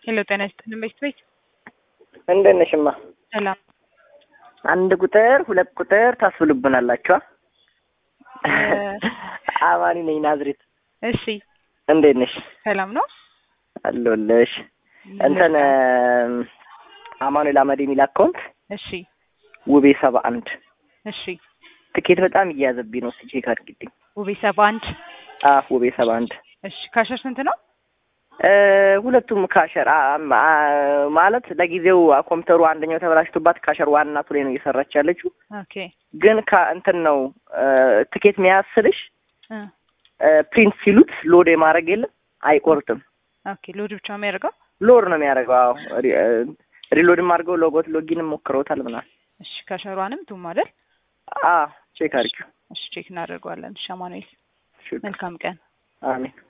ሄሎ ጤና ይስጥልን ቤት ቤት እንደት ነሽማ? ሰላም አንድ ቁጥር ሁለት ቁጥር ታስብሉብናላችኋ። አማኒ ነኝ ናዝሬት። እሺ እንዴት ነሽ? ሰላም ነው አለሁልሽ። እንትን አማኑኤል አመድ የሚል አካውንት እሺ ውቤ ሰባ አንድ እሺ ትኬት በጣም እየያዘብኝ ነው። እስኪ ቼክ አድርጊልኝ። ውቤ ሰባ አንድ አ ውቤ ሰባ አንድ እሺ ካሸር ስንት ነው? እ ሁለቱም ካሸር አ- አ- ማለት ለጊዜው ኮምፒውተሩ አንደኛው ተበላሽቶባት ካሸር ዋናቱ ላይ ነው እየሰራች ያለችው። ኦኬ ግን ከእንትን ነው እ ትኬት መያዝ ስልሽ እ እ ፕሪንት ሲሉት ሎድ የማድረግ የለም አይቆርጥም። ኦኬ ሎድ ብቻ ነው የሚያደርገው። ሎድ ነው የሚያደርገው። አዎ ሪ- እ ሪሎድም አድርገው ሎጎት ሎጊንም ሞክረውታል ምናምን። እሺ ካሸሯንም ቱም አይደል? አ ቼክ አድርጊው። እሺ ቼክ እናደርገዋለን። እሺ አማኑኤል እሺ፣ መልካም ቀን። አሜን